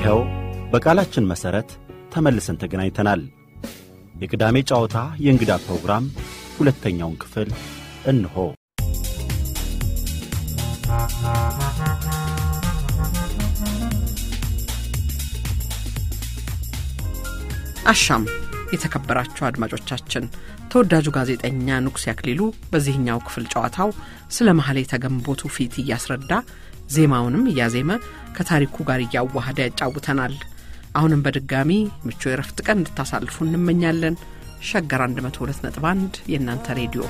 ይኸው በቃላችን መሠረት ተመልሰን ተገናኝተናል። የቅዳሜ ጨዋታ የእንግዳ ፕሮግራም ሁለተኛውን ክፍል እንሆ። አሻም የተከበራችሁ አድማጮቻችን፣ ተወዳጁ ጋዜጠኛ ንጉሴ አክሊሉ በዚህኛው ክፍል ጨዋታው ስለ ማህሌተ ገንቦ ትውፊት እያስረዳ ዜማውንም እያዜመ ከታሪኩ ጋር እያዋሃደ ያጫውተናል። አሁንም በድጋሚ ምቹ የረፍት ቀን እንድታሳልፉ እንመኛለን። ሸገር 102.1 የእናንተ ሬዲዮ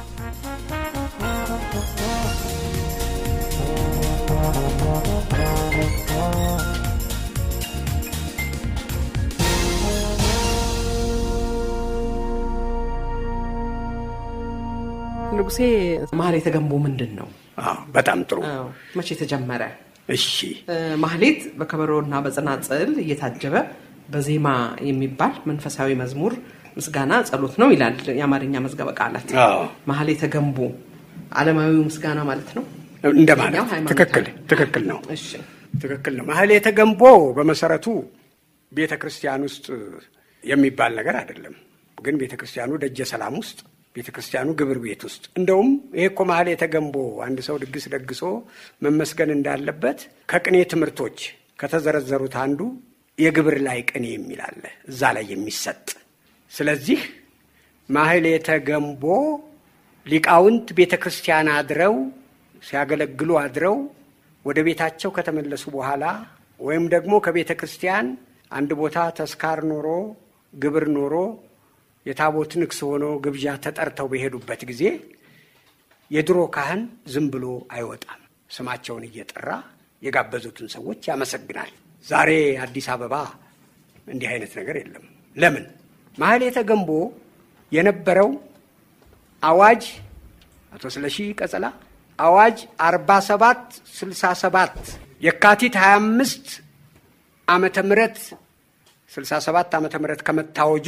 ንጉሴ ማህሌተ ገንቦ ምንድን ነው? አዎ፣ በጣም ጥሩ። አዎ፣ መቼ ተጀመረ? እሺ፣ ማህሌት በከበሮና በጽናጽል እየታጀበ በዜማ የሚባል መንፈሳዊ መዝሙር፣ ምስጋና፣ ጸሎት ነው ይላል የአማርኛ መዝገበ ቃላት። አዎ፣ ማህሌተ ገንቦ ዓለማዊው ምስጋና ማለት ነው። እንደማለት ያው ሃይማኖታዊ። ትክክል፣ ትክክል ነው፣ እሺ ትክክል ነው። ማህሌተ ገንቦ በመሰረቱ ቤተ ክርስቲያን ውስጥ የሚባል ነገር አይደለም። ግን ቤተ ክርስቲያኑ ደጀ ሰላም ውስጥ ቤተ ክርስቲያኑ ግብር ቤት ውስጥ እንደውም ይሄ እኮ ማህሌተ ገንቦ አንድ ሰው ድግስ ደግሶ መመስገን እንዳለበት ከቅኔ ትምህርቶች ከተዘረዘሩት አንዱ የግብር ላይ ቅኔ የሚል አለ፣ እዛ ላይ የሚሰጥ ስለዚህ ማህሌተ ገንቦ ሊቃውንት ቤተ ክርስቲያን አድረው ሲያገለግሉ አድረው ወደ ቤታቸው ከተመለሱ በኋላ ወይም ደግሞ ከቤተ ክርስቲያን አንድ ቦታ ተስካር ኖሮ ግብር ኖሮ የታቦት ንግስ ሆኖ ግብዣ ተጠርተው በሄዱበት ጊዜ የድሮ ካህን ዝም ብሎ አይወጣም። ስማቸውን እየጠራ የጋበዙትን ሰዎች ያመሰግናል። ዛሬ አዲስ አበባ እንዲህ አይነት ነገር የለም። ለምን? ማህሌተ ገንቦ የነበረው አዋጅ አቶ ስለሺ ቀጸላ አዋጅ 47 67 የካቲት 25 ዓመተ ምህረት 67 ዓመተ ምህረት ከመታወጁ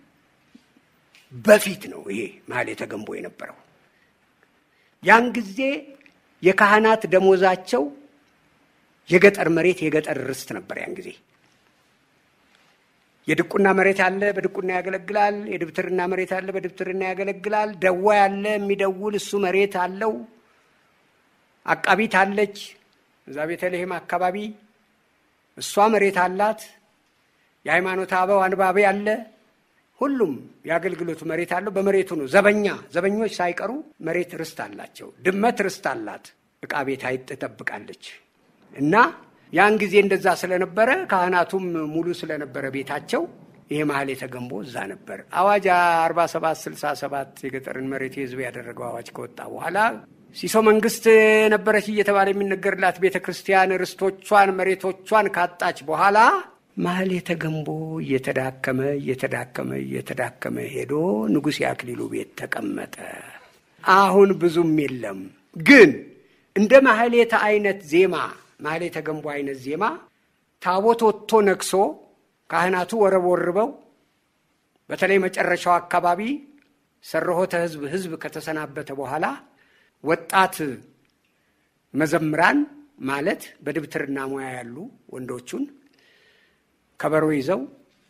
በፊት ነው ይሄ ማህሌተ ገንቦ የነበረው። ያን ጊዜ የካህናት ደሞዛቸው የገጠር መሬት የገጠር ርስት ነበር። ያን ጊዜ የድቁና መሬት አለ፣ በድቁና ያገለግላል። የድብትርና መሬት አለ፣ በድብትርና ያገለግላል። ደዋ ያለ የሚደውል እሱ መሬት አለው። አቃቢት አለች እዛ ቤተልሔም አካባቢ እሷ መሬት አላት። የሃይማኖት አበው አንባቢ አለ። ሁሉም የአገልግሎቱ መሬት አለው። በመሬቱ ነው ዘበኛ ዘበኞች ሳይቀሩ መሬት ርስት አላቸው። ድመት ርስት አላት። ዕቃ ቤት አይጥ ትጠብቃለች። እና ያን ጊዜ እንደዛ ስለነበረ ካህናቱም ሙሉ ስለነበረ ቤታቸው ይሄ ማህሌተ ገንቦ እዛ ነበር። አዋጅ 47 67 የገጠርን መሬት የህዝብ ያደረገው አዋጅ ከወጣ በኋላ ሲሶ መንግስት ነበረች እየተባለ የሚነገርላት ቤተ ክርስቲያን ርስቶቿን መሬቶቿን ካጣች በኋላ ማህሌተ ገንቦ እየተዳከመ እየተዳከመ እየተዳከመ ሄዶ ንጉሥ የአክሊሉ ቤት ተቀመጠ። አሁን ብዙም የለም። ግን እንደ ማህሌተ አይነት ዜማ ማህሌተ ገንቦ አይነት ዜማ ታቦት ወጥቶ ነግሶ ካህናቱ ወረቦርበው በተለይ መጨረሻው አካባቢ ሰረሆተ ህዝብ ህዝብ ከተሰናበተ በኋላ ወጣት መዘምራን ማለት በድብትርና ሙያ ያሉ ወንዶቹን ከበሮ ይዘው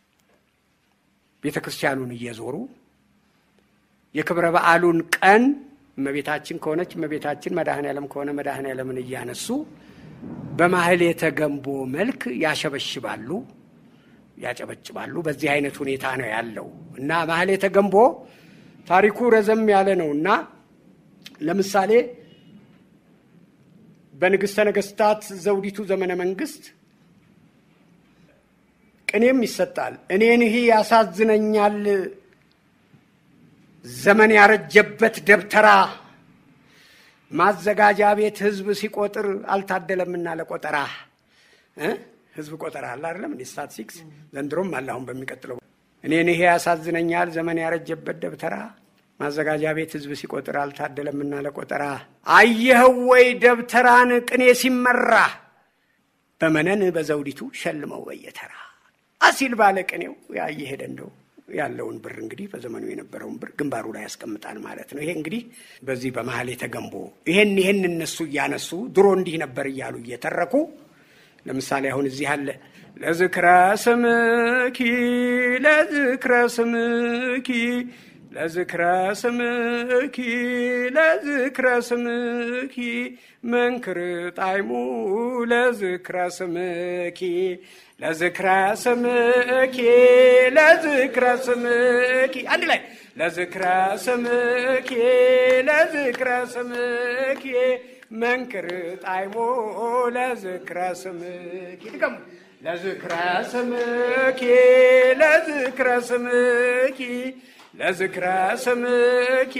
ቤተ ክርስቲያኑን እየዞሩ የክብረ በዓሉን ቀን እመቤታችን ከሆነች እመቤታችን፣ መድኃኔ ዓለም ከሆነ መድኃኔ ዓለምን እያነሱ በማህሌተ ገንቦ መልክ ያሸበሽባሉ፣ ያጨበጭባሉ። በዚህ አይነት ሁኔታ ነው ያለው እና ማህሌተ ገንቦ ታሪኩ ረዘም ያለ ነው እና ለምሳሌ በንግሥተ ነገሥታት ዘውዲቱ ዘመነ መንግስት ቅኔም ይሰጣል። እኔን ይህ ያሳዝነኛል ዘመን ያረጀበት ደብተራ ማዘጋጃ ቤት ህዝብ ሲቆጥር አልታደለምና ለቆጠራ እ ህዝብ ቆጠራ አለ አይደለም እንዲ ስታትስቲክስ ዘንድሮም አለ። አሁን በሚቀጥለው እኔን ይሄ ያሳዝነኛል ዘመን ያረጀበት ደብተራ ማዘጋጃ ቤት ህዝብ ሲቆጥር አልታደለምና ለቆጠራ አየኸው ወይ ደብተራን ቅኔ ሲመራ በመነን በዘውዲቱ ሸልመው በየተራ አሲል ባለ ቅኔው ያ እየሄደ እንደው ያለውን ብር እንግዲህ በዘመኑ የነበረውን ብር ግንባሩ ላይ ያስቀምጣል ማለት ነው። ይሄ እንግዲህ በዚህ በማህሌተ ገንቦ ይሄን ይሄን እነሱ እያነሱ ድሮ እንዲህ ነበር እያሉ እየተረኩ ለምሳሌ አሁን እዚህ ያለ ለዝክረ ስምኪ ለዝክረ ስምኪ ለዝክረ ስምኪ ለዝክረ ስምኪ መንክር ጣይሙ ለዝክረ ስምኪ ለዝክረ ስምኪ ለዝክረ ስምኪ አንድ ላይ ለዝክረ ስምኪ ለዝክረ ስምኪ መንክር ጣይሙ ለዝክረ ስምኪ ድገሙ ለዝክረ ስምኪ ለዝክረ ስምኪ ለዝክረ ስምኪ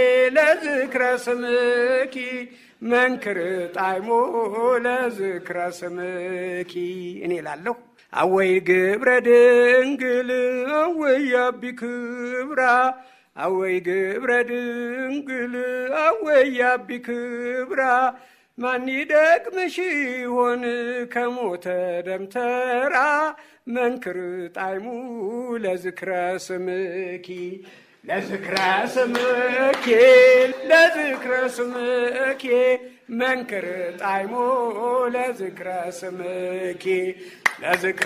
ለዝክረ ስምኪ መንክር ጣይሞ ለዝክረ ስምኪ እኔ ላለሁ አወይ ግብረ ድንግል አወይ አቢ ክብራ አወይ ግብረ ድንግል አወይ አቢ ክብራ ማን ይደቅምሽ ይሆን ከሞተ ደምተራ መንክር ጣይሙ ለዝክረ ስምኪ ለዝክረ ስምኪ ለዝክረ ስምኪ መንክር ጣይሙ ለዝክረ ስምኪ ለዝክረ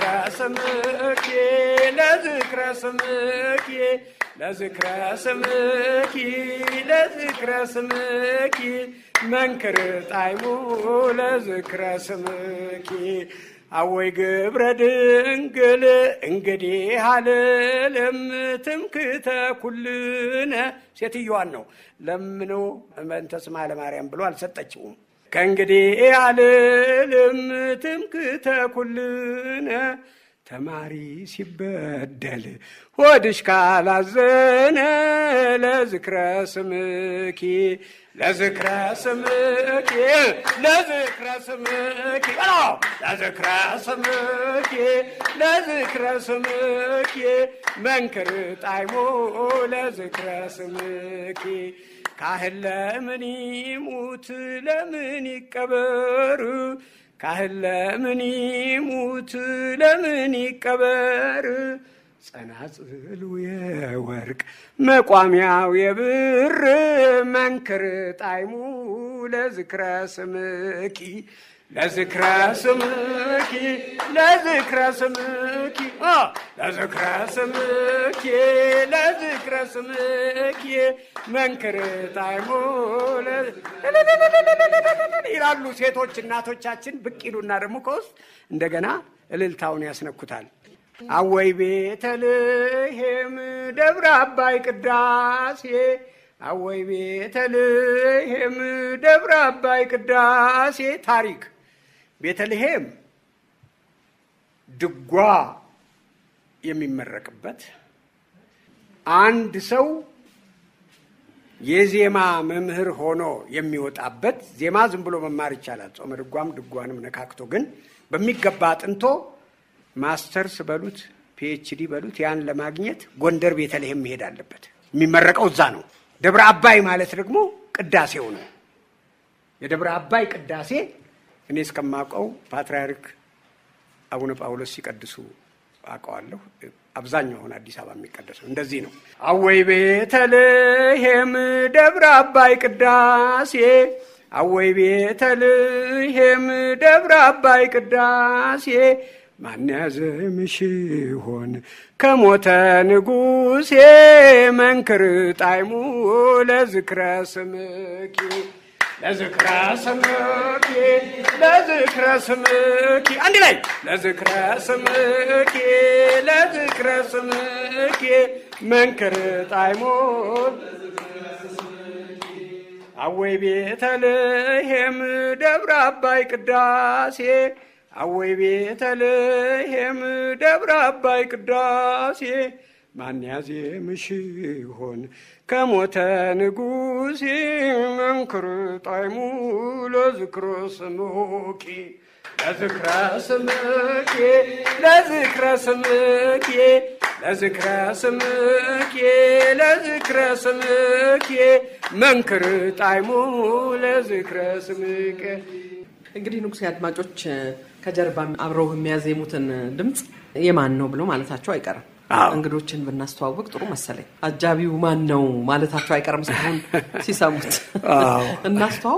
ስምኪ ለዝክረ ስምኪ ለዝክረ ስምኪ ለዝክረ ስምኪ መንክር ጣይሙ ለዝክረ ስምኪ አወይ ግብረ ድንግል እንግዲህ አልልም ትምክተ ኩልነ ሴትዮዋን ነው ለምኖ በእንተ ስማ ለማርያም ብሎ አልሰጠችውም። ከእንግዲህ አልልም ትምክተ ኩልነ ተማሪ ሲበደል ሆድሽ ካላዘነ ለዝክረ ስምኪ ለዝክረ ስምኪ ለዝክረ ስምኪ ለዝክረ ስምኪ ለዝክረ ስምኪ መንክር ጣይሞ ለዝክረ ስምኪ ካህን ለምን ይሙት ለምን ይቀበር ካህን ለምን ይሙት ለምን ይቀበር ጸናጽሉ የወርቅ መቋሚያው የብር መንክር ጣይሙ ለዝክረ ስምኪ ለዝክረ ስምኪ ለዝክረ ስምኪ ለዝክረ ስምኪ ለዝክረ ስምኪ መንክር ጣይሙ ይላሉ ሴቶች እናቶቻችን። ብቅ ይሉና ደግሞ ከውስጥ እንደገና እልልታውን ያስነኩታል። አወይ ቤተልሔም ደብረ አባይ ቅዳሴ አወይ ቤተልሔም ደብረ አባይ ቅዳሴ ታሪክ ቤተልሔም ድጓ የሚመረቅበት አንድ ሰው የዜማ መምህር ሆኖ የሚወጣበት ዜማ ዝም ብሎ መማር ይቻላል። ጾመ ድጓም ድጓንም ነካክቶ ግን በሚገባ አጥንቶ ማስተርስ በሉት ፒኤችዲ በሉት ያን ለማግኘት ጎንደር ቤተልሔም መሄድ አለበት። የሚመረቀው እዛ ነው። ደብረ አባይ ማለት ደግሞ ቅዳሴው ነው። የደብረ አባይ ቅዳሴ እኔ እስከማውቀው ፓትርያርክ አቡነ ጳውሎስ ሲቀድሱ አውቀዋለሁ። አብዛኛው አሁን አዲስ አበባ የሚቀደሰው እንደዚህ ነው። አወይ ቤተልሔም ደብረ አባይ ቅዳሴ አወይ ቤተልሔም ደብረ አባይ ቅዳሴ ማን ያዘምሽ ይሆን ከሞተ ንጉሴ መንክር ጣይሙ ለዝክረ ስምኪ ለዝክረ ስምኪ ለዝክረ ስምኪ አንድ ላይ ለዝክረ ስምኪ ለዝክረ ስምኪ መንክር ጣይሙ አወይ ቤተልሔም ደብረ አባይ ቅዳሴ አወይ ቤተልሔም ደብረ አባይ ቅዳሴ ማን ያዜምሽ ይሆን ከሞተ ንጉሴ መንክር ጣይሙ ለዝክረ ስምኪ ለዝክረ ስምኪ ለዝክረ ስምኪ ለዝክረ ስምኪ ለዝክረ ስምኪ መንክር ጣይሙ ለዝክረ ስምኪ እንግዲህ ንጉሴ አድማጮች ከጀርባ አብረው የሚያዜሙትን ድምፅ የማን ነው ብሎ ማለታቸው አይቀርም። አዎ። እንግዶችን ብናስተዋውቅ ጥሩ መሰለኝ። አጃቢው ማን ነው ማለታቸው አይቀርም። እስካሁን ሲሰሙት አዎ። እናስተዋውቅ።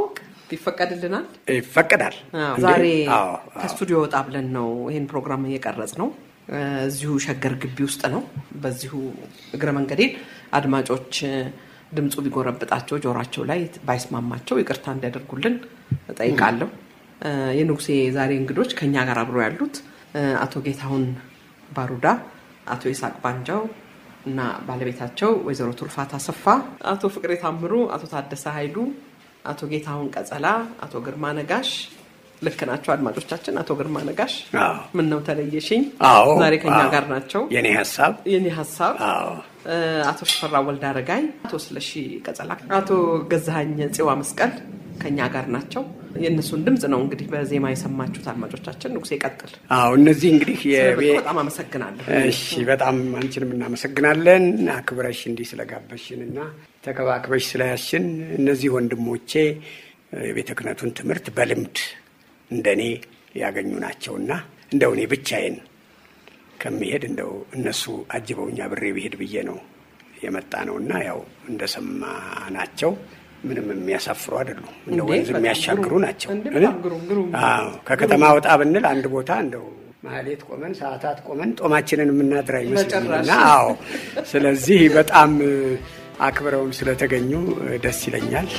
ይፈቀድልናል? ይፈቀዳል። ዛሬ አዎ፣ ከስቱዲዮ ወጣ ብለን ነው ይህን ፕሮግራም እየቀረጽ ነው። እዚሁ ሸገር ግቢ ውስጥ ነው። በዚሁ እግረ መንገዴን አድማጮች ድምፁ ቢጎረብጣቸው ጆሯቸው ላይ ባይስማማቸው ይቅርታ እንዲያደርጉልን እጠይቃለሁ። የንጉሴ ዛሬ እንግዶች ከኛ ጋር አብሮ ያሉት አቶ ጌታሁን ባሩዳ፣ አቶ ይስሐቅ ባንጃው እና ባለቤታቸው ወይዘሮ ቱርፋት አሰፋ፣ አቶ ፍቅሬ ታምሩ፣ አቶ ታደሰ ኃይሉ፣ አቶ ጌታሁን ቀጸላ፣ አቶ ግርማ ነጋሽ ልክ ናቸው አድማጮቻችን። አቶ ግርማ ነጋሽ አዎ። ምን ነው ተለየሽኝ? አዎ፣ ዛሬ ከኛ አዎ። ጋር ናቸው። የኔ ሀሳብ የኔ ሀሳብ አዎ አቶ ሽፈራ ወልደ አረጋይ፣ አቶ ስለሺ ቀጸላ፣ አቶ ገዛሀኝ ጽዋ መስቀል ከኛ ጋር ናቸው። የእነሱን ድምፅ ነው እንግዲህ በዜማ የሰማችሁት አድማጮቻችን። ንጉሴ ይቀጥል። አዎ እነዚህ እንግዲህ ስለመጡ የቤ- በጣም አመሰግናለሁ። እሺ በጣም አንቺንም እናመሰግናለን አክብረሽ እንዲህ ስለጋበሽን እና ተከባክበሽ ስለያሽን። እነዚህ ወንድሞቼ የቤተ ክህነቱን ትምህርት በልምድ እንደኔ ያገኙ ናቸውና እንደው እኔ ብቻዬን ከሚሄድ እንደው እነሱ አጅበውኛ ብሬ ብሄድ ብዬ ነው የመጣ ነው እና ያው እንደሰማ ናቸው ምንም የሚያሳፍሩ አይደሉም። እንደ እንዴ፣ ወንዝ በጣም የሚያሻግሩ ግሩም። ናቸው። እንዴ፣ በጣም ግሩም፣ ግሩም። አዎ ከከተማ ወጣ ብንል አንድ ቦታ እንደው ማህሌት ቆመን ሰዓታት ቆመን ጦማችንን የምናድር አይመስልም በጭራሽ። እና አዎ ስለዚህ በጣም እ፣ አክብረውን ስለተገኙ እ፣ ደስ ይለኛል።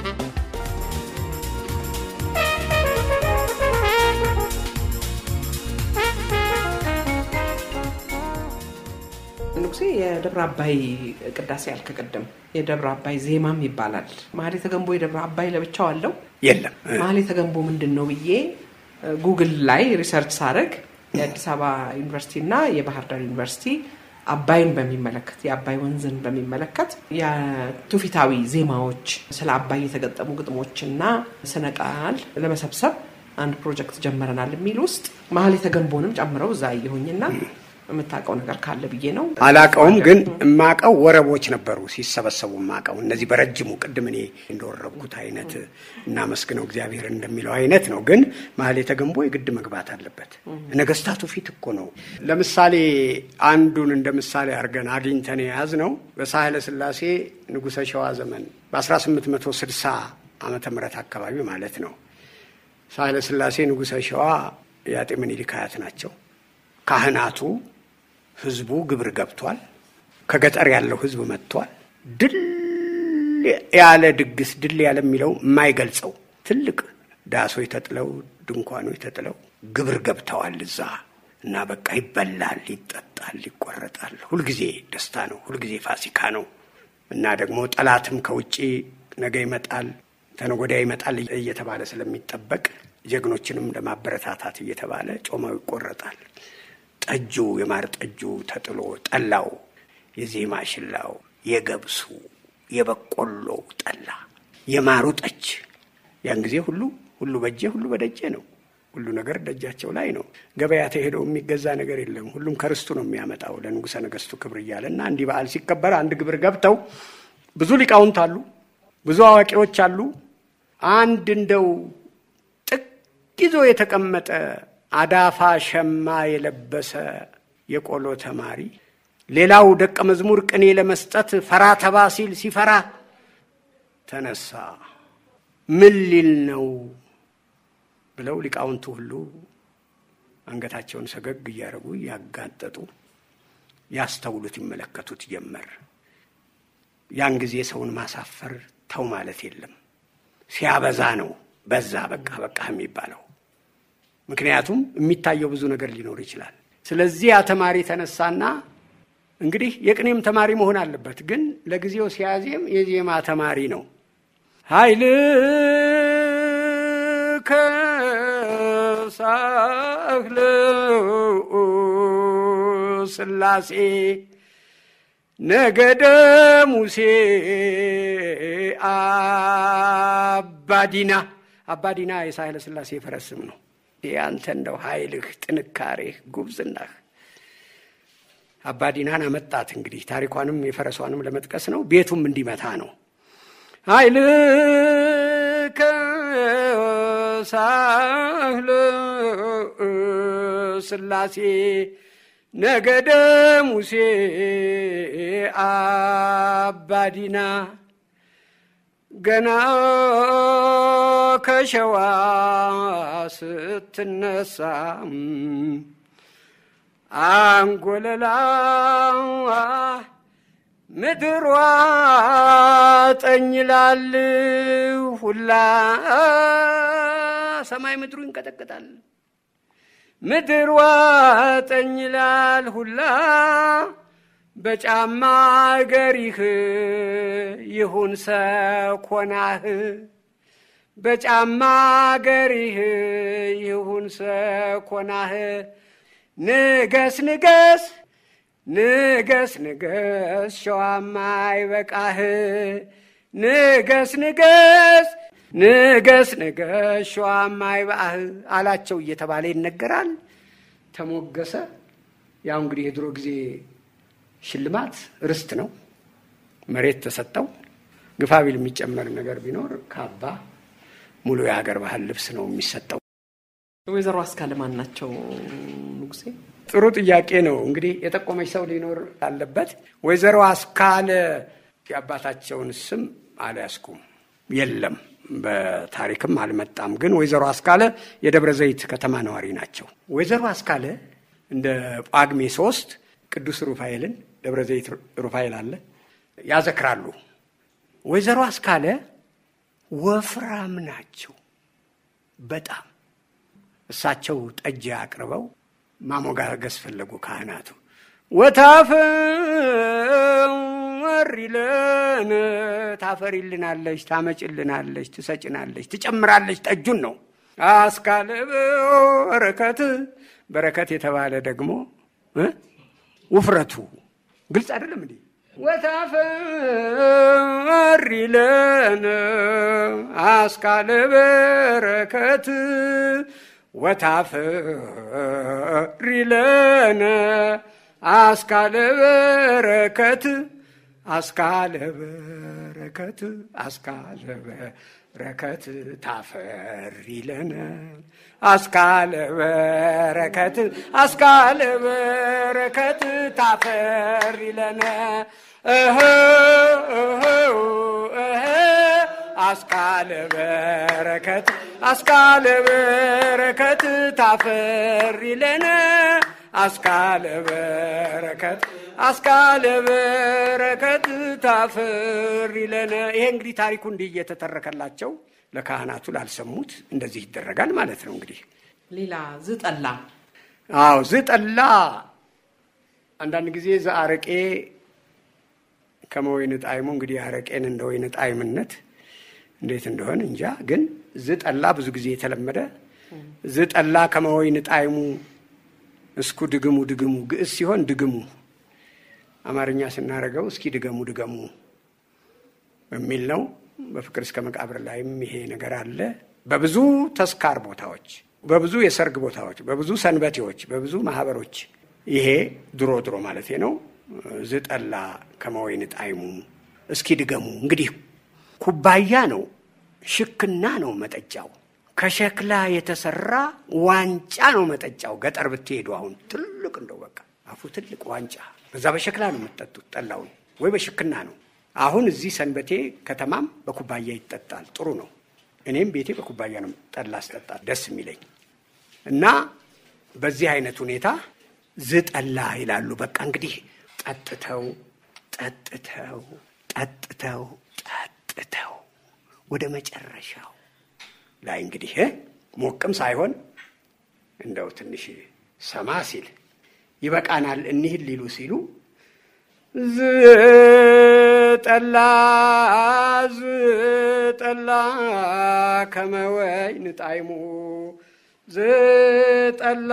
ንጉሴ የደብረ አባይ ቅዳሴ ያልክ ቅድም የደብረ አባይ ዜማም ይባላል። ማህሌተ ገንቦ የደብረ አባይ ለብቻው አለው። የለም እ፣ ማህሌተ ገንቦ ምንድን ነው ብዬ እ፣ ጉግል ላይ ሪሰርች ሳደርግ የአዲስ አበባ ዩኒቨርሲቲ እና የባህር ዳር ዩኒቨርሲቲ አባይን በሚመለከት የአባይ ወንዝን በሚመለከት የትውፊታዊ ዜማዎች ስለ አባይ የተገጠሙ ግጥሞችና ስነ ቃል ለመሰብሰብ አንድ ፕሮጀክት ጀመረናል የሚል ውስጥ ማህሌተ ገንቦንም ጨምረው እዛ አየሁኝና የምታውቀው ነገር ካለ ብዬ ነው። አላቀውም ግን የማቀው ወረቦች ነበሩ ሲሰበሰቡ የማቀው እነዚህ በረጅሙ ቅድም እኔ እንደወረብኩት አይነት እናመስግነው እግዚአብሔር እንደሚለው አይነት ነው። ግን ማህሌተ ገንቦ የግድ መግባት አለበት። ነገስታቱ ፊት እኮ ነው። ለምሳሌ አንዱን እንደ ምሳሌ አድርገን አግኝተን የያዝ ነው በሳህለ ስላሴ ንጉሠ ሸዋ ዘመን በ1860 ዓመተ ምህረት አካባቢ ማለት ነው። ሳህለ ስላሴ ንጉሠ ሸዋ የአጤ ምኒልክ አያት ናቸው። ካህናቱ ህዝቡ ግብር ገብቷል። ከገጠር ያለው ህዝብ መጥቷል። ድል ያለ ድግስ ድል ያለ የሚለው የማይገልጸው ትልቅ ዳሶች ተጥለው ድንኳኖች ተጥለው ግብር ገብተዋል እዛ እና በቃ ይበላል፣ ይጠጣል፣ ይቆረጣል። ሁልጊዜ ደስታ ነው፣ ሁልጊዜ ፋሲካ ነው እና ደግሞ ጠላትም ከውጭ ነገ ይመጣል ተነገ ወዲያ ይመጣል እየተባለ ስለሚጠበቅ ጀግኖችንም ለማበረታታት እየተባለ ጮማው ይቆረጣል። ጠጁ የማር ጠጁ ተጥሎ ጠላው፣ የዜማ ሽላው፣ የገብሱ የበቆሎው ጠላ፣ የማሩ ጠጅ ያን ጊዜ ሁሉ ሁሉ በጄ ሁሉ በደጄ ነው። ሁሉ ነገር ደጃቸው ላይ ነው። ገበያ ተሄደው የሚገዛ ነገር የለም። ሁሉም ከርስቱ ነው የሚያመጣው ለንጉሠ ነገሥቱ ክብር እያለ እና እንዲህ በዓል ሲከበር አንድ ግብር ገብተው ብዙ ሊቃውንት አሉ፣ ብዙ አዋቂዎች አሉ። አንድ እንደው ጥቅ ይዞ የተቀመጠ አዳፋ ሸማ የለበሰ የቆሎ ተማሪ ሌላው ደቀ መዝሙር ቅኔ ለመስጠት ፈራ ተባ ሲል ሲፈራ ተነሳ። ምን ሊል ነው ብለው ሊቃውንቱ ሁሉ አንገታቸውን ሰገግ እያደረጉ እያጋጠጡ ያስተውሉት ይመለከቱት ጀመር። ያን ጊዜ ሰውን ማሳፈር ተው ማለት የለም ሲያበዛ ነው በዛ በቃ በቃ የሚባለው። ምክንያቱም የሚታየው ብዙ ነገር ሊኖር ይችላል። ስለዚህ ያ ተማሪ ተነሳና እንግዲህ የቅኔም ተማሪ መሆን አለበት፣ ግን ለጊዜው ሲያዜም የዜማ ተማሪ ነው። ኃይል ከሳህል ስላሴ ነገደ ሙሴ አባዲና አባዲና የሳህለ ስላሴ የፈረስ ስም ነው። ያንተ እንደው ኃይልህ፣ ጥንካሬህ፣ ጉብዝናህ አባዲናን አመጣት። እንግዲህ ታሪኳንም የፈረሷንም ለመጥቀስ ነው። ቤቱም እንዲመታ ነው። ኃይል ከሳህል ስላሴ ነገደ ሙሴ አባዲና ገና ከሸዋ ስትነሳ አንጎለላ ምድሯ ጠኝላል ሁላ ሰማይ ምድሩ ይንቀጠቀጣል። ምድሯ ጠኝላል ሁላ በጫማ ገሪህ ይሁን ሰኮናህ በጫማ ገሪህ ይሁን ሰኮናህ ንገስ ንገስ ንገስ ንገስ ሸዋማ ይበቃህ ንገስ ንገስ ንገስ ንገስ ሸዋማ ይበቃህ አላቸው እየተባለ ይነገራል። ተሞገሰ። ያው እንግዲህ የድሮ ጊዜ ሽልማት ርስት ነው። መሬት ተሰጠው። ግፋቢል የሚጨመር ነገር ቢኖር ካባ፣ ሙሉ የሀገር ባህል ልብስ ነው የሚሰጠው። ወይዘሮ አስካለ ማን ናቸው ንጉሴ? ጥሩ ጥያቄ ነው። እንግዲህ የጠቆመች ሰው ሊኖር አለበት። ወይዘሮ አስካለ የአባታቸውን ስም አልያዝኩም፣ የለም በታሪክም አልመጣም። ግን ወይዘሮ አስካለ የደብረ ዘይት ከተማ ነዋሪ ናቸው። ወይዘሮ አስካለ እንደ ጳጉሜ ሶስት ቅዱስ ሩፋኤልን ደብረ ዘይት ሩፋኤል አለ ያዘክራሉ። ወይዘሮ አስካለ ወፍራም ናቸው በጣም እሳቸው ጠጅ አቅርበው ማሞጋገስ ፈለጉ ካህናቱ። ወታፈሪለን ታፈሪልናለች፣ ታመጭልናለች፣ ትሰጭናለች፣ ትጨምራለች ጠጁን ነው። አስካለ በረከት በረከት የተባለ ደግሞ ውፍረቱ ግልጽ አይደለም እንዴ? ወታፈሪለን አስካለ በረከት ወታፈሪለን አስካለ በረከት አስካለ በረከት አስካለ በረከት ታፈሪለን አስካለ በረከት አስካለ በረከት ታፈሪለን እህ እህ እህ አስካለ በረከት አስካለ በረከት ታፈሪለን አስካለ በረከት አስካለ በረከት ታፈሪለን። ይሄ እንግዲህ ታሪኩ እንዲህ እየተተረከላቸው ለካህናቱ ላልሰሙት እንደዚህ ይደረጋል ማለት ነው። እንግዲህ ሌላ ዝጠላ አዎ ዝጠላ አንዳንድ ጊዜ ዘአረቄ ከመወይን ጣዕሙ እንግዲህ አረቄን እንደ ወይን ጣዕምነት እንዴት እንደሆነ እንጃ። ግን ዝጠላ ብዙ ጊዜ የተለመደ ዝጠላ ከመወይን ጣዕሙ እስኩ ድግሙ ድግሙ ግዕዝ ሲሆን ድግሙ አማርኛ ስናደርገው እስኪ ድገሙ ድገሙ የሚል ነው። በፍቅር እስከ መቃብር ላይም ይሄ ነገር አለ። በብዙ ተስካር ቦታዎች፣ በብዙ የሰርግ ቦታዎች፣ በብዙ ሰንበቴዎች፣ በብዙ ማህበሮች ይሄ ድሮ ድሮ ማለት ነው ዝጠላ ከመወይን ጣዕሙ እስኪ ድገሙ። እንግዲህ ኩባያ ነው፣ ሽክና ነው መጠጫው። ከሸክላ የተሰራ ዋንጫ ነው መጠጫው። ገጠር ብትሄዱ አሁን ትልቅ እንደው በቃ አፉ ትልቅ ዋንጫ፣ በዛ በሸክላ ነው የምትጠጡት። ጠላውን ወይ በሽክና ነው። አሁን እዚህ ሰንበቴ ከተማም በኩባያ ይጠጣል። ጥሩ ነው። እኔም ቤቴ በኩባያ ነው ጠላ አስጠጣል ደስ የሚለኝ እና በዚህ አይነት ሁኔታ ዝጠላ ይላሉ። በቃ እንግዲህ ጠጥተው ጠጥተው ጠጥተው ጠጥተው ወደ መጨረሻው ላይ እንግዲህ ሞቅም ሳይሆን እንደው ትንሽ ሰማ ሲል ይበቃናል እኒህን ሊሉ ሲሉ ዝጠላ ዝጠላ ከመወይን ጣዕሙ ዝጠላ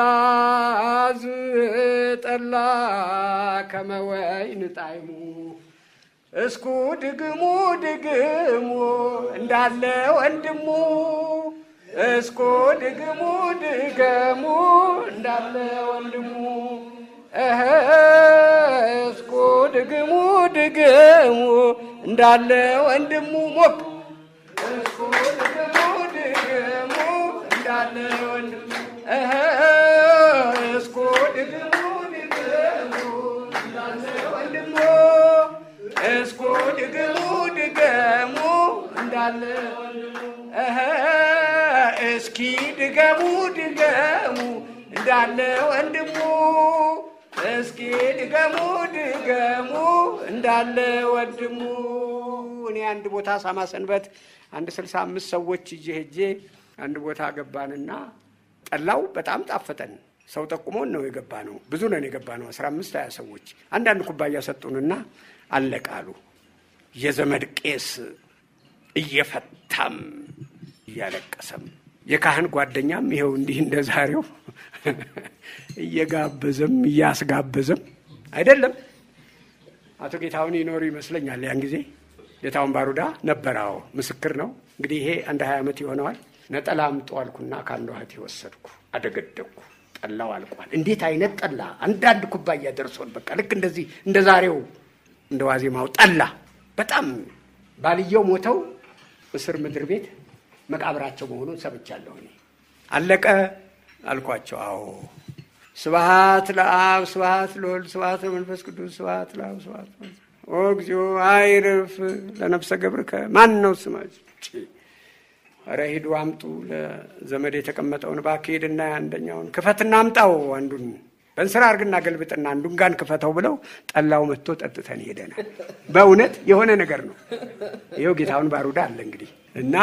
ዝጠላ ከመወይን ጣዕሙ እስኩ ድግሙ ድግሙ እንዳለ ወንድሙ እስኩ ድግሙ ድገሙ እንዳለ ወንድሙ እህ እስኩ ድግሙ ድገሙ እንዳለ ወንድሙ ሞቅ እስኩ ድግሙ ድገሙ እንዳለ ወንድሙ እህ እስኩ ድግሙ ድገሙ እንዳለ ወንድሙ እስኩ ድግሙ ድገሙ እንዳለ እህ እስኪ ድገሙ ድገሙ እንዳለ ወንድሙ እስኪ ድገሙ ድገሙ እንዳለ ወንድሙ። እኔ አንድ ቦታ ሳማ ሰንበት አንድ ስልሳ አምስት ሰዎች ይዤ ሄጄ አንድ ቦታ ገባንና ጠላው በጣም ጣፈጠን። ሰው ጠቁሞን ነው የገባ ነው። ብዙ ነን የገባ ነው። አስራ አምስት ሀያ ሰዎች አንዳንድ ኩባያ ሰጡንና አለቃሉ የዘመድ ቄስ እየፈታም እያለቀሰም የካህን ጓደኛም ይኸው እንዲህ እንደ ዛሬው እየጋበዘም እያስጋበዘም አይደለም። አቶ ጌታሁን ይኖሩ ይመስለኛል። ያን ጊዜ ጌታሁን ባሩዳ ነበር። አዎ ምስክር ነው። እንግዲህ ይሄ አንድ ሀያ ዓመት ይሆነዋል። ነጠላ አምጡ አልኩና ከአንዷ እህቴ ወሰድኩ፣ አደገደግኩ። ጠላው አልቋል። እንዴት አይነት ጠላ! አንዳንድ ኩባያ ደርሶን በቃ ልክ እንደዚህ እንደ ዛሬው እንደ ዋዜማው ጠላ በጣም ባልየው ሞተው እስር ምድር ቤት መቃብራቸው መሆኑን ሰምቻለሁ። እኔ አለቀ አልኳቸው። አዎ ስብሐት ለአብ ስብሐት ለወልድ ስብሐት ለመንፈስ ቅዱስ ስብሐት ለአብ ስብሐት ኦ እግዚኦ አይርፍ ለነፍሰ ገብርከ ማን ነው ስማች? ኧረ ሂዱ አምጡ ለዘመድ የተቀመጠውን እባክህ ሂድና አንደኛውን ክፈትና አምጣው አንዱን በእንስራ አርግና ገልብጥና አንዱን ጋን ክፈተው ብለው ጠላው መጥቶ ጠጥተን ሄደናል። በእውነት የሆነ ነገር ነው። ይኸው ጌታውን ባሩዳ አለ እንግዲህ እና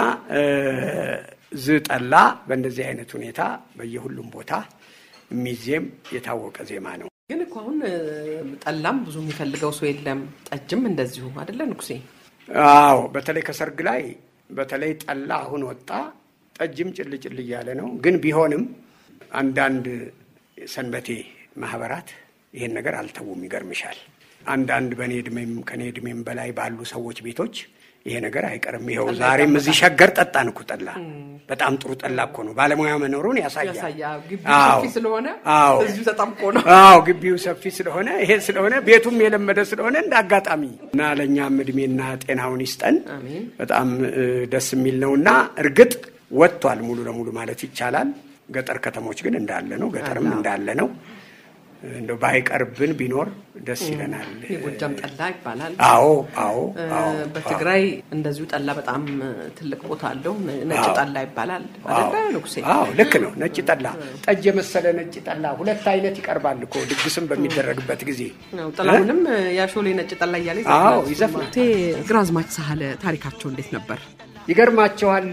ዝ ጠላ በእንደዚህ አይነት ሁኔታ በየሁሉም ቦታ የሚዜም የታወቀ ዜማ ነው። ግን እኮ አሁን ጠላም ብዙ የሚፈልገው ሰው የለም። ጠጅም እንደዚሁ አይደለ ንጉሴ? አዎ በተለይ ከሰርግ ላይ በተለይ ጠላ አሁን ወጣ። ጠጅም ጭል ጭል እያለ ነው። ግን ቢሆንም አንዳንድ ሰንበቴ ማህበራት ይሄን ነገር አልተውም። ይገርምሻል። አንዳንድ በእኔ እድሜም ከእኔ እድሜም በላይ ባሉ ሰዎች ቤቶች ይሄ ነገር አይቀርም። ይኸው ዛሬም እዚህ ሸገር ጠጣን እኮ ጠላ። በጣም ጥሩ ጠላ እኮ ነው። ባለሙያ መኖሩን ያሳያል። ግቢው ሰፊ ስለሆነ አዎ እዚሁ ተጠምቆ ነው። አዎ ግቢው ሰፊ ስለሆነ ይሄ ስለሆነ ቤቱም የለመደ ስለሆነ እንደ አጋጣሚ እና ለእኛም እድሜና ጤናውን ይስጠን። አሜን። በጣም እ፣ ደስ የሚል ነው እና እርግጥ ወጥቷል ሙሉ ለሙሉ ማለት ይቻላል። ገጠር ከተሞች ግን እንዳለ ነው። ገጠርም እንዳለ ነው። እንደው ባይቀርብን ቢኖር ደስ ይለናል። የጎጃም ጠላ ይባላል። አዎ አዎ አዎ በትግራይ እንደዚሁ ጠላ በጣም ትልቅ ቦታ አለው። ነጭ ጠላ ይባላል አይደለ ንጉሴ? አዎ ልክ ነው። ነጭ ጠላ፣ ጠጅ የመሰለ ነጭ ጠላ ሁለት አይነት ይቀርባል እኮ ድግስም በሚደረግበት ጊዜ። ነው ጥላሁንም ያሾሌ ነጭ ጠላ እያለ አዎ ይዘፍናል። እቴ ግራዝማች ሳህለ ታሪካቸው እንዴት ነበር? ይገርማቸዋል።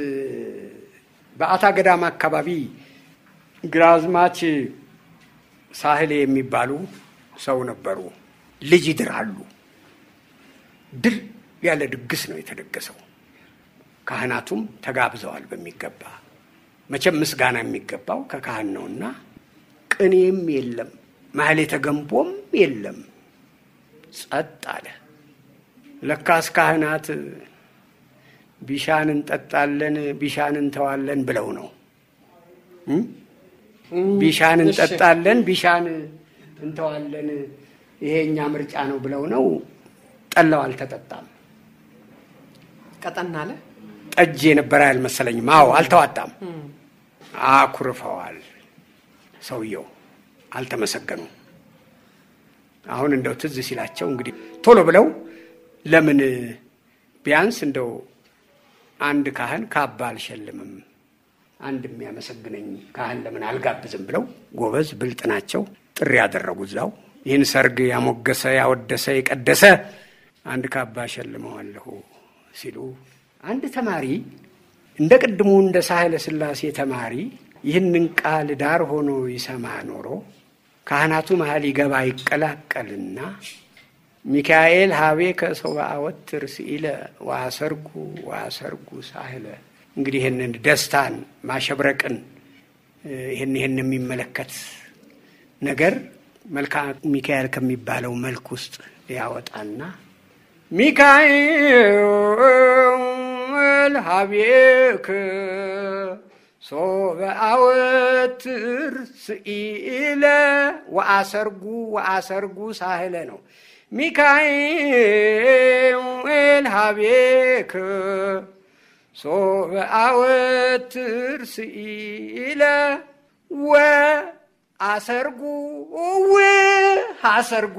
በአታ ገዳም አካባቢ ግራዝማች ሳህሌ የሚባሉ ሰው ነበሩ። ልጅ ይድራሉ። ድል ያለ ድግስ ነው የተደገሰው። ካህናቱም ተጋብዘዋል በሚገባ መቼም ምስጋና የሚገባው ከካህን ነውና ቅኔም የለም፣ ማህሌተ ገንቦም የለም። ጸጥ አለ። ለካስ ካህናት ቢሻን እንጠጣለን ቢሻን እንተዋለን ብለው ነው እ? ቢሻን እንጠጣለን ቢሻን እንተዋለን ይሄ እኛ ምርጫ ነው ብለው ነው። ጠላው አልተጠጣም። ቀጠን አለ። ጠጅ የነበረ አልመሰለኝም። አዎ አልተዋጣም። አኩርፈዋል። ሰውየው አልተመሰገኑም። አሁን እንደው ትዝ ሲላቸው እንግዲህ ቶሎ ብለው ለምን ቢያንስ እንደው አንድ ካህን ካባ አልሸልምም አንድ የሚያመሰግነኝ ካህን ለምን አልጋብዝም ብለው ጎበዝ ብልጥ ናቸው። ጥሪ ያደረጉ እዛው ይህን ሰርግ ያሞገሰ ያወደሰ የቀደሰ አንድ ካባ ሸልመዋለሁ ሲሉ አንድ ተማሪ እንደ ቅድሙ እንደ ሳህለ ሥላሴ ተማሪ ይህንን ቃል ዳር ሆኖ ይሰማ ኖሮ ካህናቱ መሀል ይገባ ይቀላቀልና ሚካኤል ሀቤ ከሰው በአወትር ስኢለ ዋሰርጉ ዋሰርጉ ሳህለ እንግዲህ ይህንን ደስታን ማሸብረቅን ይህን ይህን የሚመለከት ነገር መልክዓ ሚካኤል ከሚባለው መልክ ውስጥ ያወጣና ሚካኤል ሀቤክ ሶበ አወትር ስኢለ ወአሰርጉ ወአሰርጉ ሳህለ ነው። ሚካኤል ሀቤክ ሶበ አወትር ስኢለ ወአሰርጉ ወአሰርጉ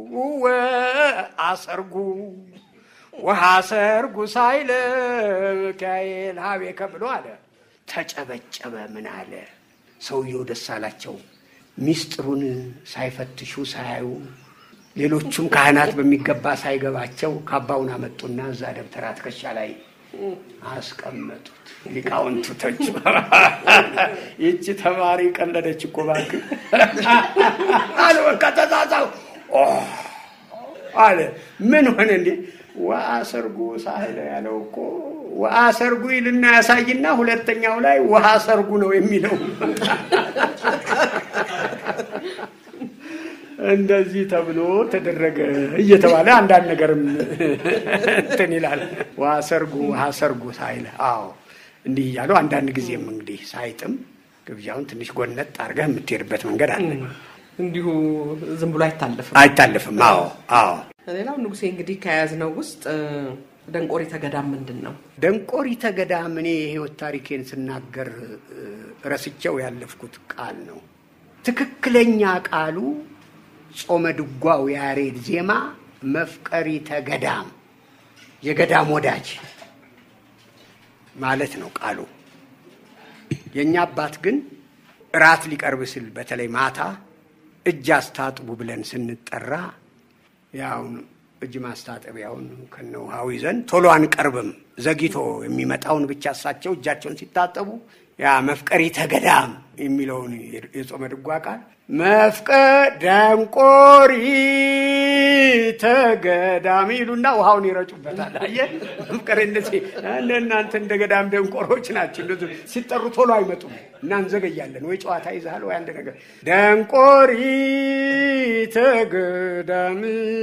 ወአሰርጉ ወሐሰርጉ ሳይለ ሚካኤል ሀቤከ ብሎ አለ። ተጨበጨበ። ምን አለ ሰውየው ደስ አላቸው። ሚስጥሩን ሳይፈትሹ ሳያዩ ሌሎቹም ካህናት በሚገባ ሳይገባቸው ካባውን አመጡና እዛ ደብተራ ትከሻ ላይ አስቀመጡት። ሊቃውንቱ ተቹ። ይቺ ተማሪ ቀለደች እኮ እባክህ አለ። በቃ ተዛዛው አለ። ምን ሆነ እንዴ? ወአሰርጉ ሳህለ ያለው እኮ ወአሰርጉ ይልና ያሳይና ሁለተኛው ላይ ውሃ ሰርጉ ነው የሚለው። እንደዚህ ተብሎ ተደረገ እየተባለ አንዳንድ ነገርም እንትን ይላል። ውሃ ሰርጉ ውሃ ሰርጉ ሳይለ አዎ፣ እንዲህ እያሉ አንዳንድ ጊዜም እንግዲህ ሳይጥም ግብዣውን ትንሽ ጎነጥ አድርገህ የምትሄድበት መንገድ አለ። እንዲሁ ዝም ብሎ አይታለፍም። አይታለፍም። አዎ አዎ። ሌላው ንጉሴ እንግዲህ ከያዝነው ውስጥ ደንቆሪተ ገዳም ምንድን ነው? ደንቆሪተ ገዳም እኔ የህይወት ታሪኬን ስናገር ረስቸው ያለፍኩት ቃል ነው። ትክክለኛ ቃሉ ጾመ ድጓው ያሬድ ዜማ መፍቀሪተ ገዳም የገዳም ወዳጅ ማለት ነው ቃሉ። የእኛ አባት ግን እራት ሊቀርብ ስል በተለይ ማታ እጅ አስታጥቡ ብለን ስንጠራ ያውን እጅ ማስታጠቢያውን ከነ ውሃው ይዘን ቶሎ አንቀርብም። ዘግይቶ የሚመጣውን ብቻ እሳቸው እጃቸውን ሲታጠቡ ያ መፍቀሪተ ገዳም የሚለውን የጾመ ድጓ ቃል መፍቀ ደንቆሪተ ገዳም ይሉና ውሃውን ይረጩበታል። አየህ መፍቀር እንደዚህ እንደ እናንተ እንደ ገዳም ደንቆሮች ናቸው። እንደዚህ ሲጠሩ ቶሎ አይመጡም እና እንዘገያለን። ወይ ጨዋታ ይዛል ወይ አንድ ነገር ደንቆሪተ ገዳም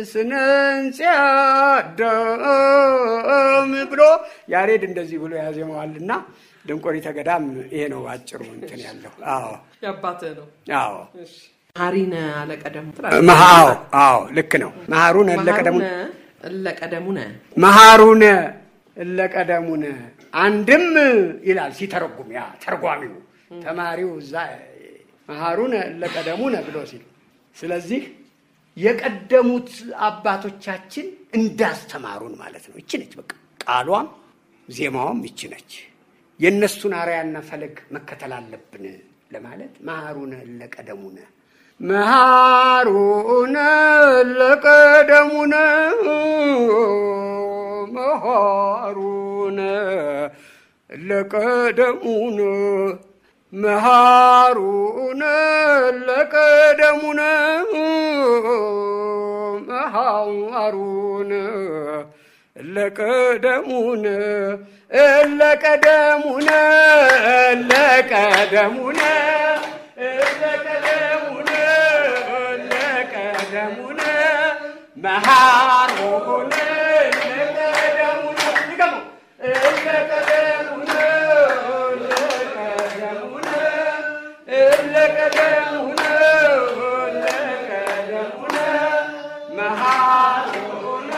ስነንጽያዳም ብሎ ያሬድ እንደዚህ ብሎ ያዜመዋልና ደንቆሪተ ገዳም ይሄ ነው አጭሩ እንትን ያለው። አዎ የአባትህ ነው። አዎ ሀሪነ አለቀደሙ መሃው አዎ ልክ ነው። መሃሩነ እለቀደሙነ እለቀደሙነ መሃሩነ እለቀደሙነ አንድም ይላል ሲተረጉም ያ ተርጓሚው ተማሪው እዛ መሃሩነ እለቀደሙነ ብሎ ሲል ስለዚህ የቀደሙት አባቶቻችን እንዳስተማሩን ማለት ነው። ይቺ ነች በቃ ቃሏም ዜማዋም ይቺ ነች። የእነሱን አርያና ፈለግ መከተል አለብን ለማለት መሃሩነ እለቀደሙነ መሃሩነ እለቀደሙነ መሃሩነ እለቀደሙነ መሃሩነ እለቀደሙነ መሃሩነ እለቀደሙነ እለቀደሙነ እለቀደሙነ እለቀደሙነ እለቀደሙነ መሃሩነ እለቀደሙነ ድገሙ እለቀደሙነ እለቀደሙነ እለቀደሙነ እለቀደሙነ መሃሩነ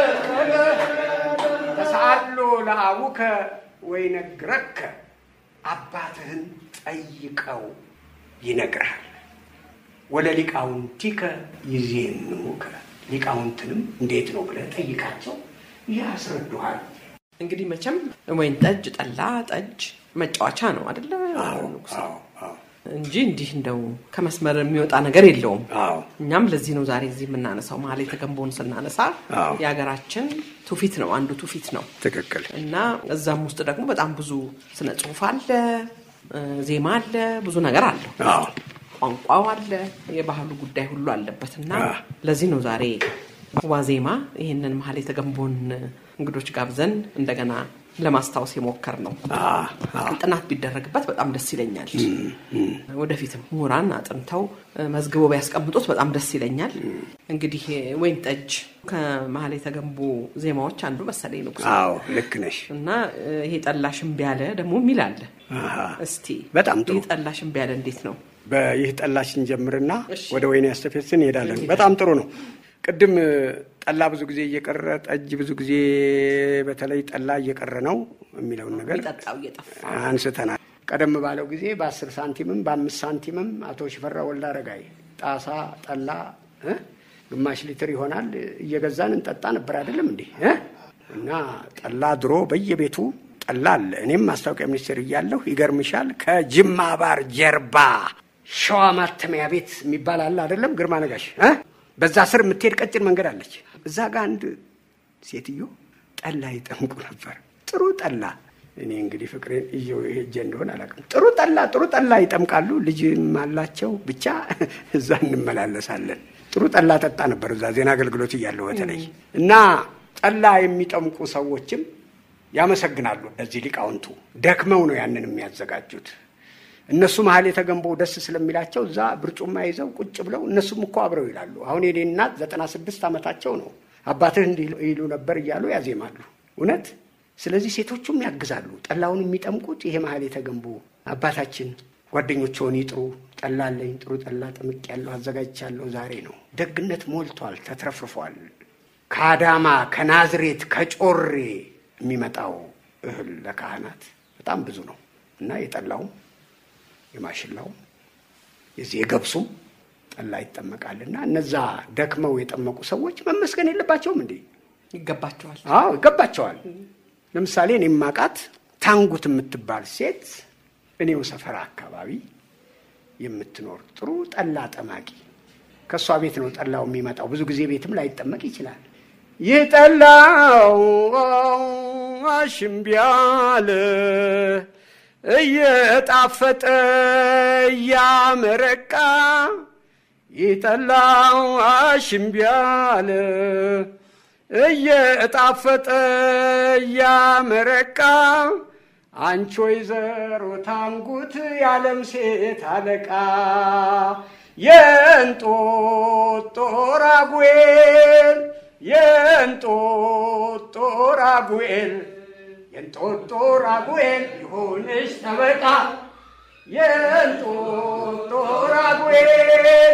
ተሳሎ ለአቡከ ወይነግረከ አባትህን ጠይቀው ይነግርሃል። ወለ ሊቃውንቲከ ይዜንሙከ ሊቃውንትንም እንዴት ነው ብለህ ጠይቃቸው ያስረዱሃል። እንግዲህ መቼም ወይን ጠጅ፣ ጠላ፣ ጠጅ መጫወቻ ነው አደለ ንጉሴ? አዎ አዎ እንጂ እንዲህ እንደው ከመስመር የሚወጣ ነገር የለውም። አዎ እኛም ለዚህ ነው ዛሬ እዚህ የምናነሳው። መሀል የተገንቦን ስናነሳ አዎ። የሀገራችን ትውፊት ነው፣ አንዱ ትውፊት ነው ትክክል። እና እዛም ውስጥ ደግሞ በጣም ብዙ ስነ ጽሁፍ አለ፣ እ፣ ዜማ አለ፣ ብዙ ነገር አለው። አዎ ቋንቋው አለ፣ የባህሉ ጉዳይ ሁሉ አለበት እና አዎ። ለዚህ ነው ዛሬ ዋዜማ ይህንን መሀል የተገንቦን እንግዶች ጋብዘን እንደገና ለማስታወስ የሞከር ነው። አዎ አዎ ጥናት ቢደረግበት በጣም ደስ ይለኛል። ወደፊትም ምሁራን አጥንተው እ፣ መዝግበው ቢያስቀምጡት በጣም ደስ ይለኛል። እንግዲህ ወይን ጠጅ ከመሀል የተገንቡ ዜማዎች አንዱ መሰለኝ ንጉስ አዎ ልክ ነሽ። እና እ፣ ይሄ ጠላሽ እምቢ ያለ ደግሞ የሚል አለ። አሃ። እስቲ በጣም ጥሩ። ይህ ጠላሽ እምቢ ያለ እንዴት ነው? በይህ ጠላሽን ጀምርና እሺ። ወደ ወይን ያስተፌስን እንሄዳለን። በጣም ጥሩ ነው። ቅድም ጠላ ብዙ ጊዜ እየቀረ ጠጅ ብዙ ጊዜ በተለይ ጠላ እየቀረ ነው የሚለውን ነገር የሚጠጣው እየጠፋ አንስተናል። ቀደም ባለው ጊዜ በአስር ሳንቲምም በአምስት ሳንቲምም አቶ ሽፈራ ወልደ አረጋይ ጣሳ ጠላ እ ግማሽ ሊትር ይሆናል እየገዛን እንጠጣ ነበር አይደለም እንዲህ እ እና ጠላ ድሮ በየቤቱ ጠላ አለ። እኔም ማስታወቂያ ሚኒስቴር እያለሁ ይገርምሻል፣ ከጅማ ባር ጀርባ ሸዋ ማተሚያ ቤት የሚባል አለ አይደለም? ግርማ ነጋሽ እ በዛ ስር የምትሄድ ቀጭን መንገድ አለች። እዛ ጋር አንድ ሴትዮ ጠላ ይጠምቁ ነበር። ጥሩ ጠላ እኔ እንግዲህ ፍቅሬን እየው ሄጄ እንደሆነ አላውቅም። ጥሩ ጠላ ጥሩ ጠላ ይጠምቃሉ። ልጅም አላቸው። ብቻ እዛ እንመላለሳለን። ጥሩ ጠላ ጠጣ ነበር እዛ ዜና አገልግሎት እያለሁ በተለይ እና ጠላ የሚጠምቁ ሰዎችም ያመሰግናሉ። እነዚህ ሊቃውንቱ ደክመው ነው ያንን የሚያዘጋጁት። እነሱ መሀል የተገንበው ደስ ስለሚላቸው እዛ ብርጩማ ይዘው ቁጭ ብለው እነሱም እኮ አብረው ይላሉ። አሁን የኔ እናት ዘጠና ስድስት ዓመታቸው ነው። አባትህ እንዲህ ይሉ ነበር እያሉ ያዜማሉ። እውነት ስለዚህ ሴቶቹም ያግዛሉ። ጠላውን የሚጠምቁት ይሄ መሀል የተገንቡ አባታችን ጓደኞችውን ይጥሩ፣ ጠላ አለኝ ጥሩ ጠላ ጠምቅ ያለሁ አዘጋጅቻለሁ ዛሬ ነው። ደግነት ሞልቷል፣ ተትረፍርፏል። ከአዳማ ከናዝሬት ከጮሬ የሚመጣው እህል ለካህናት በጣም ብዙ ነው እና የጠላውም የማሽላውም የዚህ የገብሱም ጠላ ይጠመቃልና እነዛ ደክመው የጠመቁ ሰዎች መመስገን የለባቸውም እንዴ? ይገባቸዋል። አዎ ይገባቸዋል። ለምሳሌ እኔ ማቃት ታንጉት የምትባል ሴት እኔው ሰፈራ አካባቢ የምትኖር ጥሩ ጠላ ጠማቂ ከእሷ ቤት ነው ጠላው የሚመጣው። ብዙ ጊዜ ቤትም ላይጠመቅ ይችላል። ይህ ጠላው አሽምቢያለ እየጣፈጠ እያመረቃ ይህ ጠላው አሽምቢያለ እየጣፈጠ እያመረቃ አንቺ ወይዘሮ ታንጉት የዓለም ሴት አለቃ የእንጦጦ ራጉኤል የእንጦጦ ራጉኤል የእንጦጦ ራጉኤል ይሁንሽ ጠበቃ የእንጦጦ ራጉኤል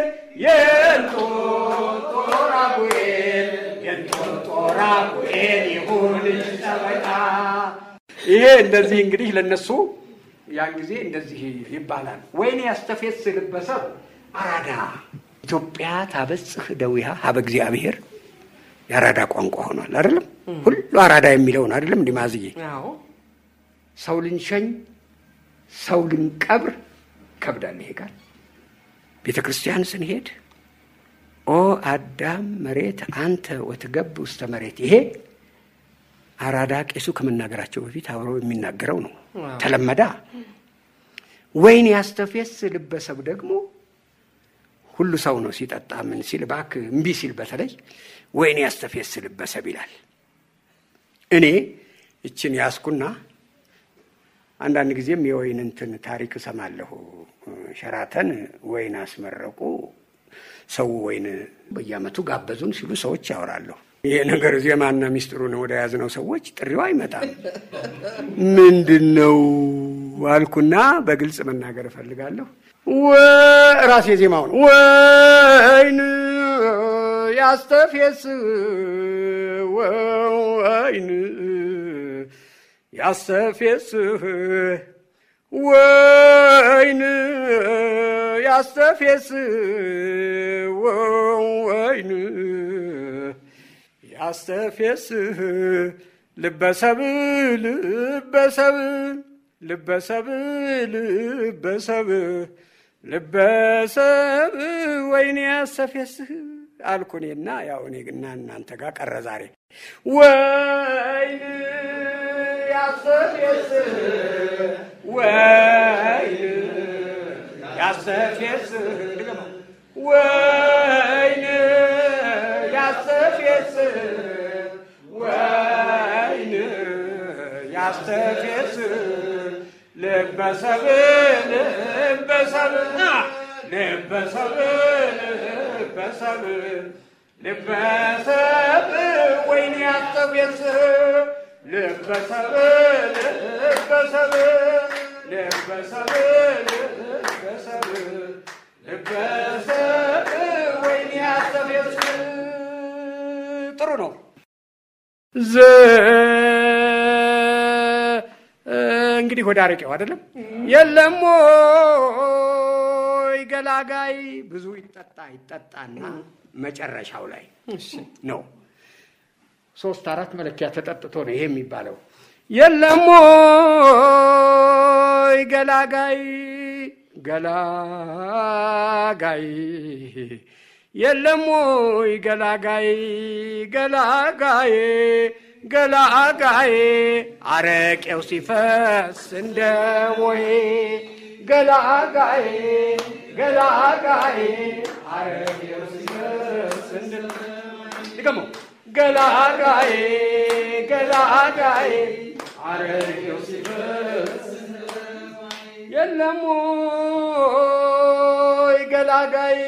የእንጦጦ ራጉኤል የእንጦጦ ራጉኤል ይሁንሽ ጠበቃ። ይሄ እንደዚህ እንግዲህ ለነሱ ያን ጊዜ እንደዚህ ይባላል። ወይኔ ያስተፌስ ልበሰብ አራዳ ኢትዮጵያ ታበጽህ ደዊሃ ሀበ እግዚአብሔር የአራዳ ቋንቋ ሆኗል። አይደለም ሁሉ አራዳ የሚለውን አይደለም እንዲህ ማዝዬ አዎ ሰው ልንሸኝ ሰው ልንቀብር ይከብዳል። ይሄ ቃል ቤተ ክርስቲያን ስንሄድ ኦ አዳም መሬት አንተ ወትገብ ውስተ መሬት ይሄ አራዳ ቄሱ ከመናገራቸው በፊት አብሮ የሚናገረው ነው። ተለመዳ ወይን ያስተፌስ ልበሰብ ደግሞ ሁሉ ሰው ነው ሲጠጣ ምን ሲል እባክህ እምቢ ሲል በተለይ ወይን ያስተፌስ ልበሰብ ይላል። እኔ እችን ያስኩና አንዳንድ ጊዜም የወይን እንትን ታሪክ እሰማለሁ። ሸራተን ወይን አስመረቁ፣ ሰው ወይን በየዓመቱ ጋበዙን ሲሉ ሰዎች ያወራለሁ። ይሄ ነገር ዜማና ሚስጥሩን ወደ ያዝነው ሰዎች ጥሪው አይመጣም። ምንድን ነው አልኩና በግልጽ መናገር እፈልጋለሁ። ራሴ ዜማውን ወይን ያስተፌስ ወይን ያስተፌስህ ወይን ያስተፌስ ወይን ያስተፌስህ ልበሰብ ልበሰብ ልበሰብ ልበሰብ ልበሰብ ወይን ያስተፌስህ አልኩኔና ያው እኔ ግና እናንተ ጋር ቀረ ዛሬ ወይን ያስተፌስህ ወይን ያስተፌስህ ድገመው ወይን ያስተፌስህ ወይን ያስተፌስህ ልበሰብ ልበሰብ ልበሰብ ልበሰብ ልበሰብ ወይን ያስተፌስህ ልበሰብ ልበሰብ ልበሰብ ልበሰብ ልበሰብ ወይን ያስተፌስህ ጥሩ ነው። እንግዲህ ወደ አረቄው አይደለም የለም ወይ ገላጋይ ብዙ ይጠጣ ይጠጣና መጨረሻው ላይ ነው ሶስት አራት መለኪያ ተጠጥቶ ነው ይሄ የሚባለው። የለም ወይ ገላጋይ ገላጋይ የለም ወይ ገላጋይ ገላጋይ ገላጋይ አረቄው ሲፈስ እንደ ቦይ ገላጋይ ገላጋይ አረቄው ሲፈስ እንደ ድገሞ ገላጋይ ገላጋይ አረቄው ሲፈስ የለም ወይ ገላጋይ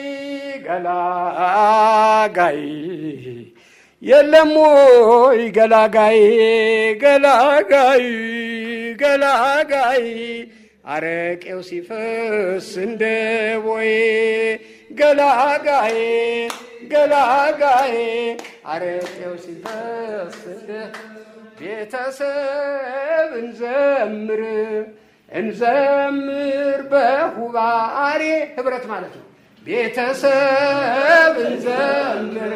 ገላጋይ የለም ወይ ገላጋይ ገላጋይ ገላጋይ አረቄው ሲፈስ እንደ ቦይ ገላጋይ ገላጋይ አረቄው ሲፈስ እንደ ቤተሰብ እንዘምር እንዘምር በሁባሬ ህብረት ማለት ነው። ቤተሰብ እንዘምር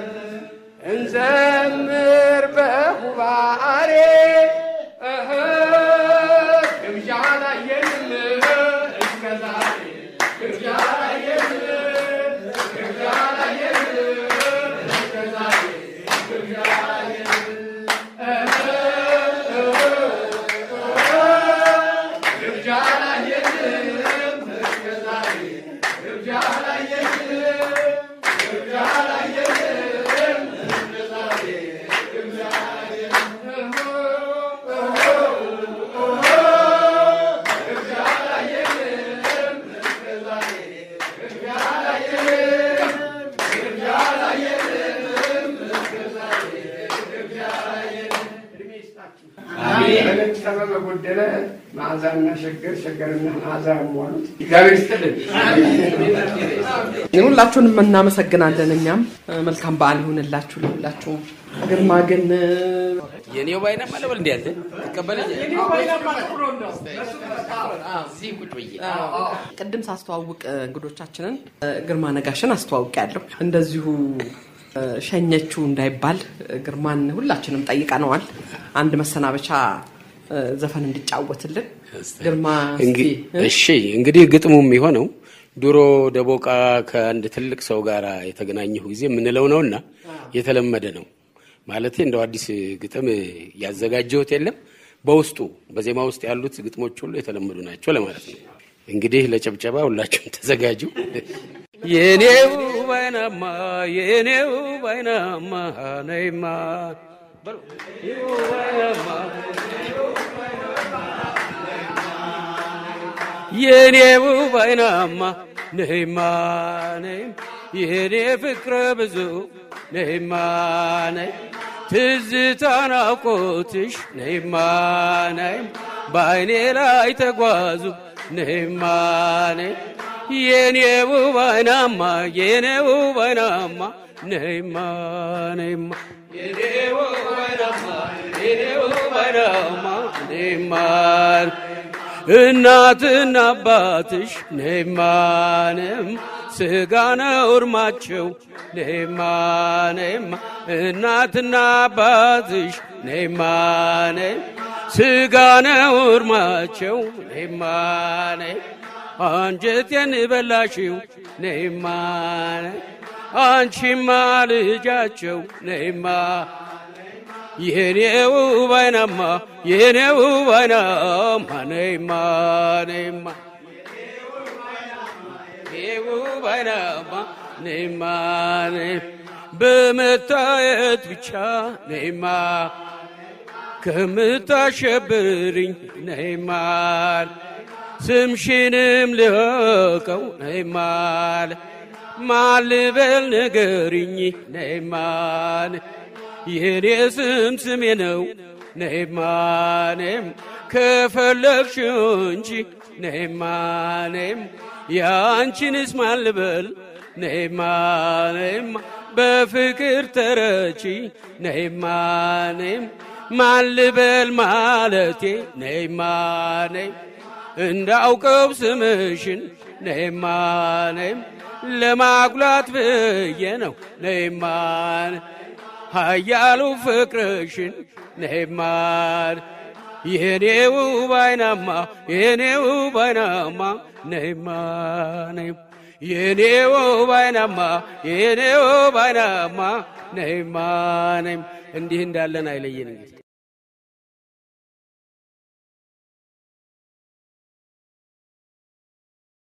እንዘምር በሁባሬ እህ ግብዣ ላየንም እስከ ዛሬ ግብዣ ላየንም ግብዣ ላየንም እስከ ዛሬ ግብዣ ላየንም እህ ግብዣ ላየንም እስከ ዛሬ ግብዣ ላየንም ግብዣ ላየንም እስከ ዛሬ ግብዣ በነጠበ በጎደለ መዓዛና ሸገር ሸገርና መዓዛ ያሟሉት እግዚአብሔር ይስጥልን። ሁላችሁንም እናመሰግናለን። እኛም መልካም በዓል ይሁንላችሁ ለሁላችሁም። ግርማ ግን የኔው ባይና ማለበል እንዲ ያለ ትቀበለኝ እዚህ ቁጭ ብዬ ቅድም ሳስተዋውቅ እንግዶቻችንን ግርማ ነጋሽን አስተዋውቅ ያለሁ እንደዚሁ ሸኘችው እንዳይባል ግርማን ሁላችንም ጠይቀነዋል። አንድ መሰናበቻ ዘፈን እንዲጫወትልን ግርማ እስኪ እሺ እንግዲህ ግጥሙ የሚሆነው ድሮ ደቦቃ ከአንድ ትልቅ ሰው ጋር የተገናኘሁ ጊዜ የምንለው ነውና የተለመደ ነው ማለት እንደው አዲስ ግጥም ያዘጋጀሁት የለም። በውስጡ በዜማ ውስጥ ያሉት ግጥሞች ሁሉ የተለመዱ ናቸው ለማለት ነው። እንግዲህ ለጨብጨባ ሁላችሁም ተዘጋጁ። የኔው ባይናማ የኔው ባይናማ ነይማ በሉ። የኔው ባይናማ የኔው ባይናማ ነይማ ነይም የኔ ፍቅረ ብዙ ነይማ ነይ ትዝታ ናፍቆትሽ ነይማ ነይም በአይኔ ላይ ተጓዙ ነይማ ነይ የኔው ባይናማ የኔው ባይናማ ነይማ ነይማ የኔው ባይናማ የኔው ባይናማ ነይማ እናትና አባትሽ ነይማንም ስጋ ነው እርማቸው ነይማንም እናትና አባትሽ ነይማንም ስጋ ነው እርማቸው ነይማንም አንጀቴን በላሽው ነይማነ አንቺማ ልጃቸው ነይማ የኔው ባይናማ የኔው ባይናማ ነይማ ነይማ የኔው ባይናማ ነይማ ነይ በመታየት ብቻ ነይማ ከምታሸብርኝ ነይማል ስምሽንም ልቀው ነይማል ማልበል ንገሪኝ ነይማን የኔ ስም ስሜ ነው ነይማኔም ከፈለግሽ እንጂ ነይማኔም የአንቺንስ ማልበል ነይማኔም በፍቅር ተረቺ ነይማኔም ማልበል ማለቴ ነይማኔም እንዳውቀው ስምሽን ነይማኔም ለማጉላት ብዬ ነው ነይማን ሀያሉ ፍቅርሽን ነይማን የኔው ባይናማ የኔው ባይናማ ነይማ ነይማ የኔው ባይናማ የኔው ባይናማ ነይማ ነይም እንዲህ እንዳለን አይለየን እንግዲህ